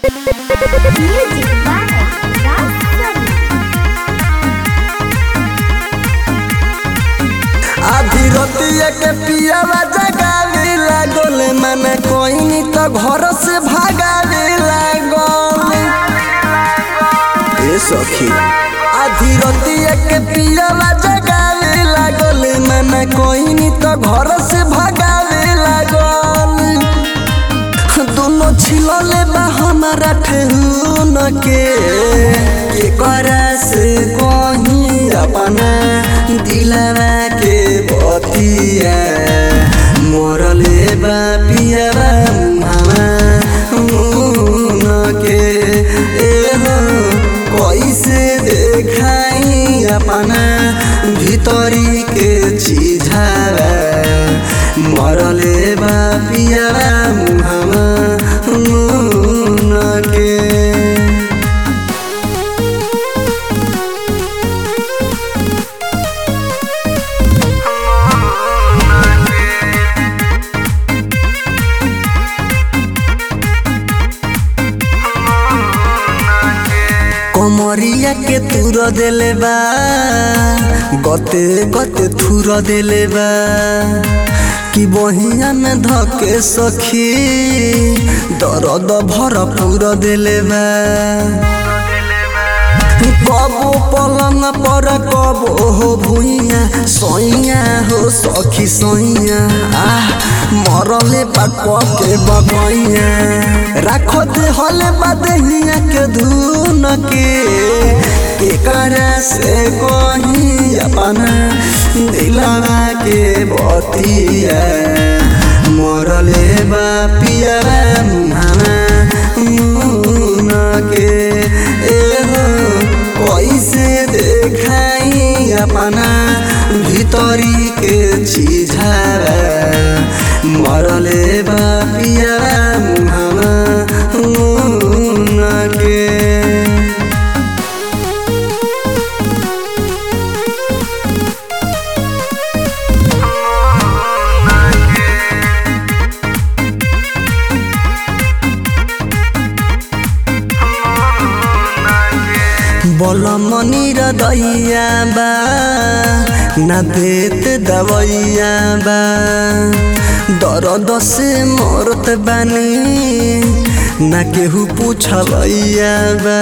Music by Rastani. आधी रतिया के पियावा जगावे लागल मन कोई तो घर से भागावे लागल ए सखी आधी रतिया के पियावा जगावे लागल मन कोई तो घर से भागावे लागल दोनों छिलले बा हमारा ठेहुन के के करा से कहीं अपना दिलवा के बतिया मोरले बा पियावा मुहावा मुन के ए हो कैसे देखाई अपना भीतरी के चीजावा मरले बा पियावा मुहावा मुन के कमरिया के तुर देले बा गते गते थुर देले बा कि बहिया में धके सखी दर्द भरपूर देले बा कबो पलंग पर कबो हो भुइया सैया हो सखी सैया आह मरले बाक के बगैया राख दे हले बदहिया के धुन के के करा से कहीं अपना दिलवा के बतिया मरले बा पिया मुहावा मुन के ए हो कैसे देखाई अपना भीतरी के चीजावा मरले बा पिया मुहावा मुन के बलमनी र दैया बा ना देत दवैया बा दर्द से मरत बानी ना केहू पूछलैया बा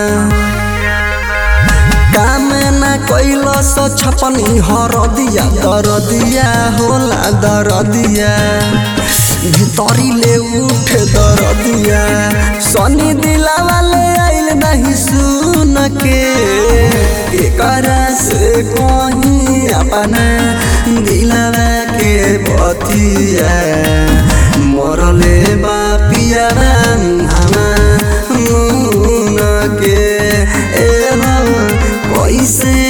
काम ना कैल स छपनी हर दिया दर दिया होला दर दिया भितरी ले उठे दर दिया सनी दिला वाले आइल नहीं सुन के एकरा से कहीं अपना दिलवा के बतिया मरले बा पिया हमा मुन के ए हो कैसे